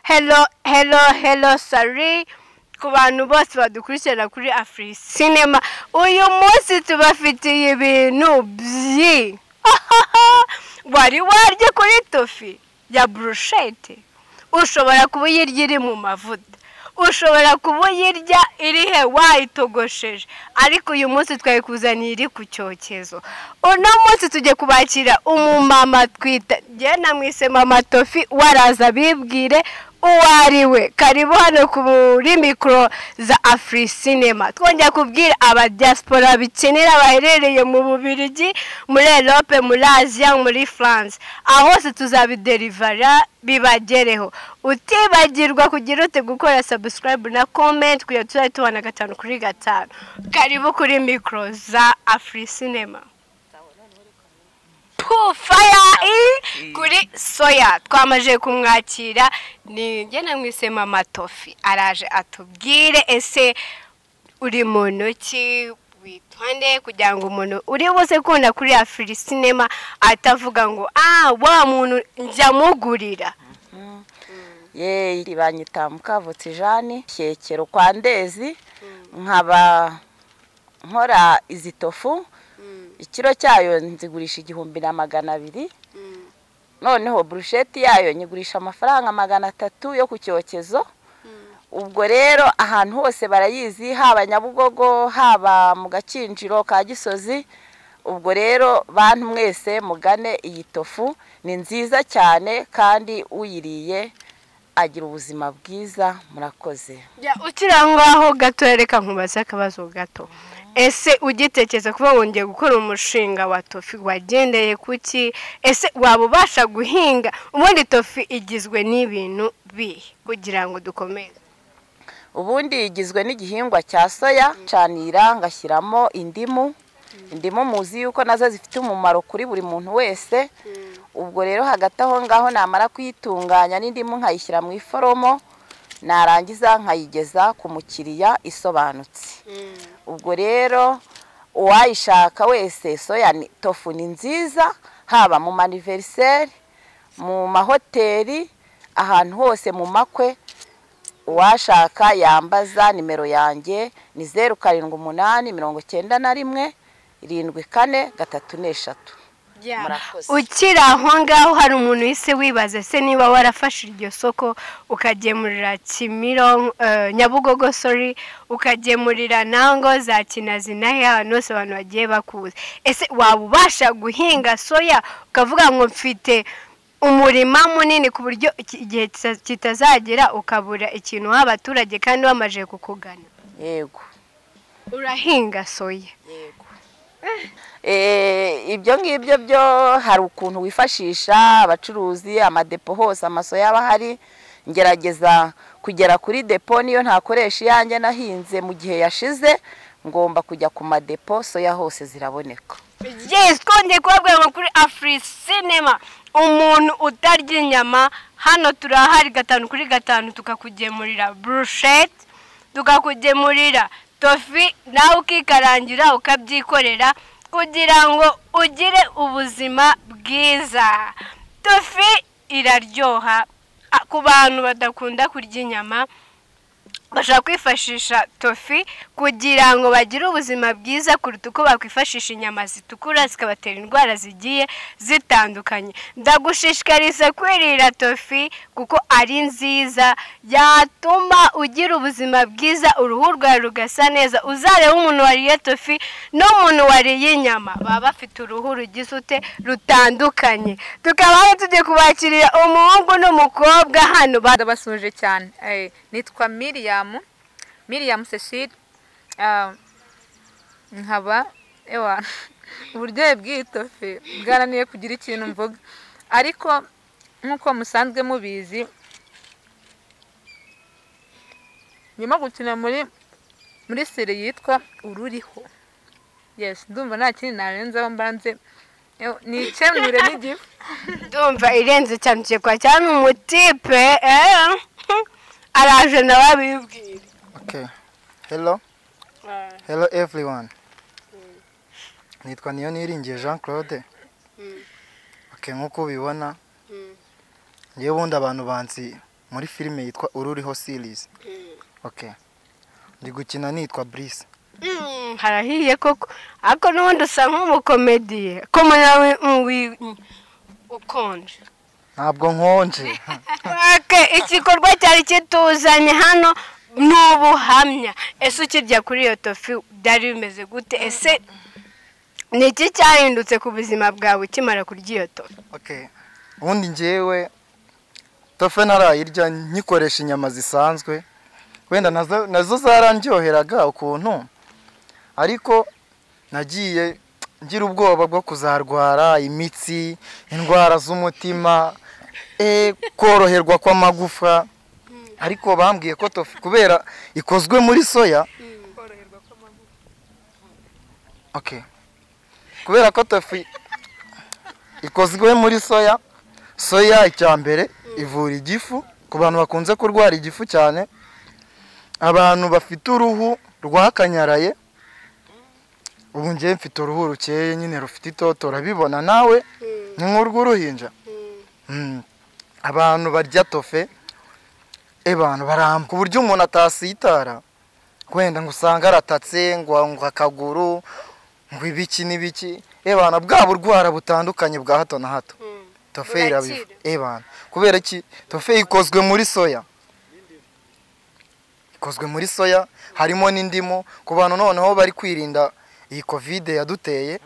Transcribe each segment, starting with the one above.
hello hello hello sari ku bantu bose badukurikirana kuri afri sinema uyu munsi tubafitiye ibintu byi wari warya kuri tofi ya burushete ushobora kuba uyirya iri mu mavuta ushobora kuba uyirya iri he wayitogosheje ariko uyu munsi twayikuzaniye iri ku cyokezo uno munsi tujye kubakira umumama twita njye namwise mama tofi waraza bibwire uwo ari we karibu hano kuri mikoro za afri sinema twongera kubwira abadiyasipora bikinira baherereye mu bubirigi muri erope muri aziya muri france aho hose tuzabiderivara bibagereho utibagirwa kugira ute gukora sabusikarayibu na komenti kugira tuzajya tubona gatanu kuri gatanu karibu kuri mikoro za afri sinema faya i kuri soya twamaze kumwakira ni njye namwise mama tofi araje atubwire ese uri muntu ki witonde kugira ngo umuntu uri buze kubona kuri afiri sinema atavuga ngo ah wa muntu njya mugurira ye iri banyita mukavutse jane shyekero kwa ndezi nkaba nkora izi tofu ikiro cyayo nzigurisha igihumbi na magana abiri noneho burusheti yayo nyigurisha amafaranga magana atatu yo ku cyokezo ubwo rero ahantu hose barayizi haba nyabugogo haba mu gakinjiro ka gisozi ubwo rero bantu mwese mugane iyi tofu ni nziza cyane kandi uyiriye agira ubuzima bwiza murakoze ukiri aho ngaho gato reka nkubaze akabazo gato ese ugitekereza kuba wongeye gukora umushinga wa tofi wagendeye kuki ese waba ubasha guhinga ubundi tofi igizwe n'ibintu bihe kugira ngo dukomeze ubundi igizwe n'igihingwa cya soya canira ngashyiramo indimu indimu muzi yuko nazo zifite umumaro kuri buri muntu wese ubwo rero hagati aho ngaho namara kuyitunganya n'indimu nkayishyira mu iforomo narangiza nkayigeza ku mukiriya isobanutse ubwo rero uwayishaka wese soya ni- tofu ni nziza haba mu maniveriseri mu mahoteli ahantu hose mu makwe uwashaka yambaza nimero yanjye ni zeru karindwi umunani mirongo cyenda na rimwe irindwi kane gatatu n'eshatu Murakoze. ukiri aho ngaho hari umuntu wese wibaza se niba warafashe iryo soko ukagemurira kimironko eh, nyabugogo sori ukagemurira nango za kinazi n'ahe ahantu hose abantu bagiye bakuze ese waba ubasha guhinga soya ukavuga ngo mfite umurima munini ku buryo iki- igihe kita- kitazagera ukabura ikintu uha abaturage kandi bamaze kukugana yego urahinga soya Eh, ibyo ngibyo byo hari ukuntu wifashisha abacuruzi amadepo hose amasoya aba ahari ngerageza kugera kuri depo niyo ntakoresha iyanjye nahinze mu gihe yashize ngomba kujya ku madepo soya hose ziraboneka yes twongeye kubabwira ngo kuri afri sinema umuntu utarya inyama hano turahari gatanu kuri gatanu tukakugemurira burushete tukakugemurira tofi nawe ukikarangira ukabyikorera kugira ngo ugire ubuzima bwiza tofi iraryoha Ah, ku bantu badakunda kurya inyama bashobora kwifashisha tofi kugira ngo bagire ubuzima bwiza kuruta uko bakwifashisha inyama zitukura zikabatera indwara zigiye zitandukanye ndagushishikariza kwirira tofi kuko ari nziza yatuma ugira ubuzima bwiza uruhu rwawe rugasa neza uzareba umuntu wariye tofi n'umuntu wariye inyama baba bafite uruhu rugize ute rutandukanye tukaba aho tugiye kubakirira umuhungu n'umukobwa hano ba- ndabasuhuje cyane Eh, nitwa miriyamu miriyamu cecile Ah, nkaba ewa uburyohe bw'iyi tofi bwarananiye kugira ikintu mvuga ariko nk'uko musanzwe mubizi ndimo gukina muri muri seri yitwa ururiho yes ndumva nta kindi narenzaho mbanze Ewa, ni ikemure n'igifu ndumva irenze cyane tugiye kwakira hano umutipe eh, araje nawe abibwira Okay. Hello. Hello everyone. Nitwa Niyoniringiye Jean Claude. Ok. oke nk'uko ubibona njyewe ubundi abantu banzi muri filime yitwa ururiho series oke ndi gukina nitwa Brice Mm, harahiye koko ariko n'ubundi usa nk'umukomediye ko nawe mm, wi- mm, ukonje ntabwo nkonje Ake, igikorwa cyari kituzanye hano ni ubuhamya ese ukirya kuri iyo tofi byari bimeze gute ese ni iki cyahindutse ku buzima bwawe ukimara kurya iyo tofi oke ubundi njyewe tofe ntarayirya nyikoresha inyama zisanzwe wenda nazo nazo zarandyoheraga ukuntu ariko nagiye ngira ubwoba bwo kuzarwara imitsi indwara z'umutima eh, koroherwa kw'amagufa ariko bambwiye ko tofu kubera ikozwe muri soya okay. kubera ko tofu ikozwe muri soya soya icya mbere ivura igifu ku bantu bakunze kurwara igifu cyane abantu bafite uruhu rwakanyaraye ubu ngewe mfite uruhu rukeye nyine rufite itoto urabibona nawe ni nk'urw'uruhinja Mm. abantu barya tofe abantu baramba ku buryo umuntu atasitara wenda ngo usange aratatse ngo ngo akaguru ngo ibiki n'ibiki ebana bwa burwara butandukanye bwa hato na hato tofe irabiva ebana kubera ki tofe ikozwe muri soya ikozwe muri soya harimo n'indimu ku bantu noneho bari kwirinda iyi kovide yaduteye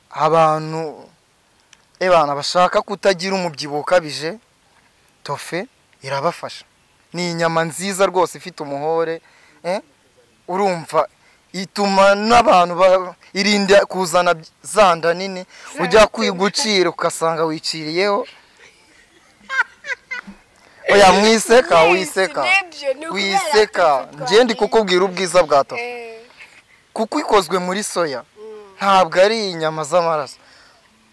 abantu ebana bashaka kutagira umubyibuho ukabije tofe irabafasha ni inyama nziza rwose ifite umuhore eh? urumva ituma n'abantu ba- irinda kuzana by- za nda nini ujya kwigucira ugasanga wiciriyeho oya mwiseka wiseka nibyo, ni ukubera wiseka ko tutwariye. njye ndi kukubwira ubwiza bwa tofu kuko ikozwe muri soya ntabwo ari inyama z'amaraso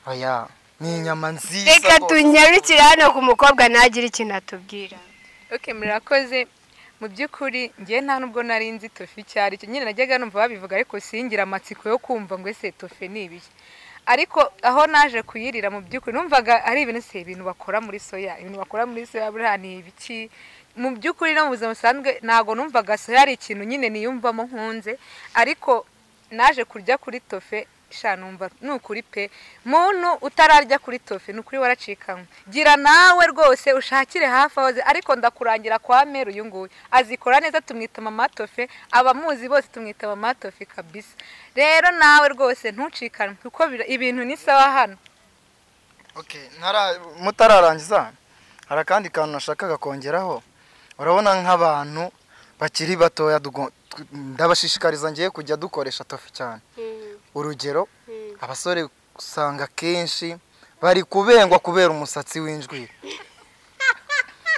oya ni inyama nziza reka rwose. tunyarukire hano ku mukobwa ntagire ikintu atubwira oke murakoze mu by'ukuri ngewe nta nubwo nari nzi tofi icyo ari cyo nyine najyaga numva babivuga ariko singira amatsiko yo kumva ngo ese tofe ni ibiki ariko aho naje kuyirira mu by'ukuri numvaga ari ibintu se ibintu bakora muri soya ibintu bakora muri soya buriya ni ibiki mu by'ukuri no mu buzima busanzwe ntabwo numvaga soya ari ikintu nyine niyumvamo nkunze ariko naje kurya kuri tofe sha numva ni ukuri pe muntu utararya kuri tofe ni ukuri waracikanwe gira nawe rwose ushakire hafi aho azi ariko ndakurangira kwa meru uyu nguyu azikora neza tumwita mama tofe abamuzi bose tumwita mama tofe kabisa rero nawe rwose ntucikanwe kuko bira- ibintu ni sawa hano Okay, ntara- mutararangiza hari akandi kantu nashakaga kongeraho urabona nk'abantu bakiri batoya dugo- tu- ndabashishikariza ngiye kujya dukoresha tofu cyane urugero abasore usanga kenshi bari kubengwa kubera umusatsi w'injwiri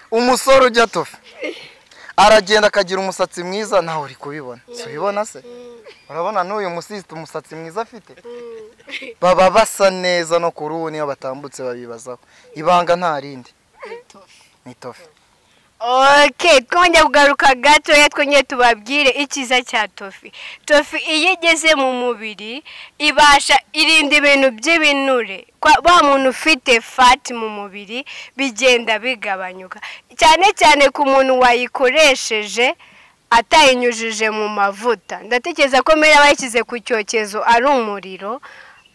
umusore ujya tofu aragenda akagira umusatsi mwiza nawe uri kubibona si ubibona se urabona n'uyu musisita umusatsi mwiza afite baba basa neza no ku ruhu niyo batambutse babibazaho ibanga nta rindi ni tofe oke twongeye kugaruka gatoya twongeye tubabwire icyiza cya tofi tofi iyo igeze mu mubiri ibasha irinda ibintu by'ibinure Kwa- wa muntu ufite fati mu mubiri bigenda bigabanyuka cyane cyane ku muntu wayikoresheje atayinyujije mu mavuta ndatekereza ko mbere yaba yashyize ku cyokezo ari umuriro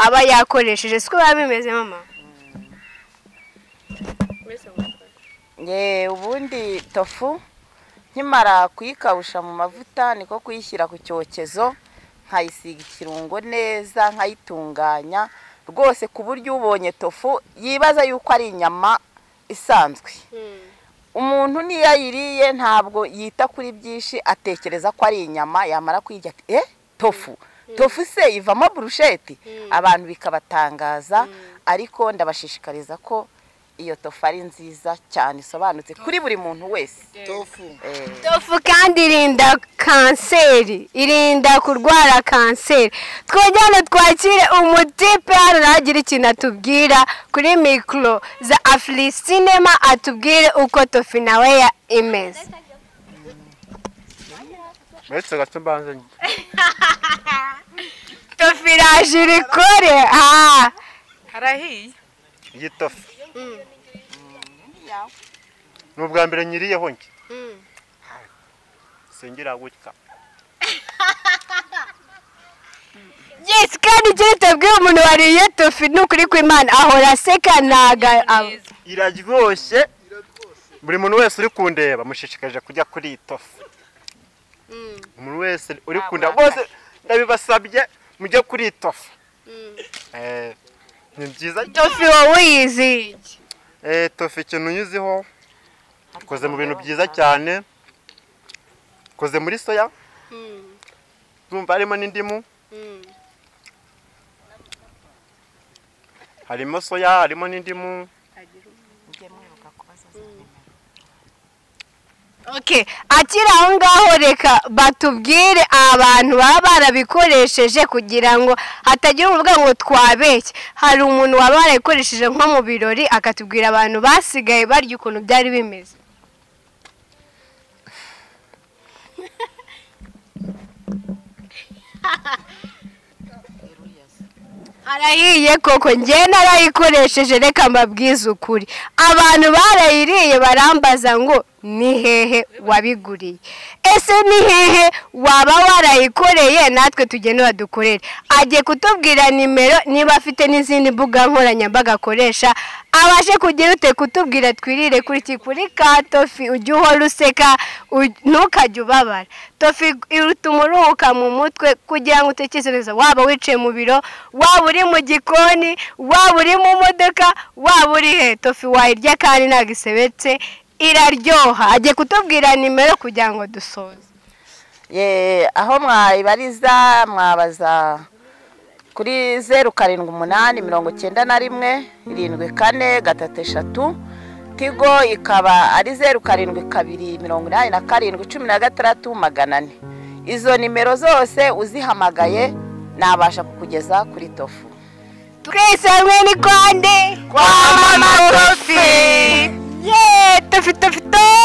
aba yakoresheje siko biba bimeze mama Ye, ubundi tofu nkimara kuyikabusha mu mavuta niko kuyishyira ku cyokezo nkayisiga ikirungo neza nkayitunganya rwose ku buryo ubonye tofu yibaza yuko ari inyama isanzwe umuntu niyo ayiriye ntabwo yita kuri byinshi atekereza ko ari inyama yamara kuyirya ati eh tofu tofu se ivamo burusheti abantu bikabatangaza ariko ndabashishikariza ko iyo tofu ari nziza cyane isobanutse kuri buri muntu wese Eh. tofu kandi irinda kanseri irinda kurwara kanseri twajyane twakire umutipe hano nagira ikintu atubwira kuri mikoro za afuri sinema atubwire uko tofu nawe ya imeze uretse gato mbanza tofu iraje irikore aha harahiye iyi tofu ni ubwa mbere nyiriyeho njye singira gutya yesi kandi icyo utabwira umuntu wariye tofu ni ukuri kw'imana ahora aseka ntaga iraryoshye buri muntu wese uri kundeba mushishikaje kujya kuri iyi tofu umuntu wese uri kundeba bose ndabibasabye mujye kuri iyi tofu Eh, ni byiza tofu wowe uyiziye Eh, tofu ikintu unyuzeho ikoze mu bintu byiza cyane ikoze muri soya urumva harimo n'indimu harimo soya harimo n'indimu Okay, akiri aho ngaho reka batubwire abantu baba barabikoresheje kugira ngo hatagira uvuga ngo twabeshye hari umuntu waba warabikoresheje nko mu birori akatubwira abantu basigaye barya ukuntu byari bimeze arahiye koko njye narayikoresheje reka mbabwize ukuri abantu barayiriye barambaza ngo ni hehe wabiguriye ese ni hehe waba warayikoreye natwe tugenera dukorere agiye kutubwira nimero niba afite n'izindi mbuga nkoranyambaga akoresha abashe kugira ute kutubwira twirire kuri iki kuri ka tofi ujye uhora useka u- ntukajye ubabara tofi ituma uruhuka mu mutwe kugira ngo utekereze waba wicaye mu biro waba uri mu gikoni waba uri mu modoka waba uri he tofi wayirya kandi ntabwo isebetse iraryoha agiye kutubwira nimero kugira ngo dusoze Ye, aho mwayibariza mwabaza kuri zeru karindwi umunani mirongo icyenda na rimwe irindwi kane gatatu eshatu tigo ikaba ari zeru karindwi kabiri mirongo inani na karindwi cumi na gatandatu magana ane izo nimero zose uzihamagaye nabasha kukugeza kuri tofu twese hamwe ni konde Kwa Mama Tofi! ye tofi tofi tofi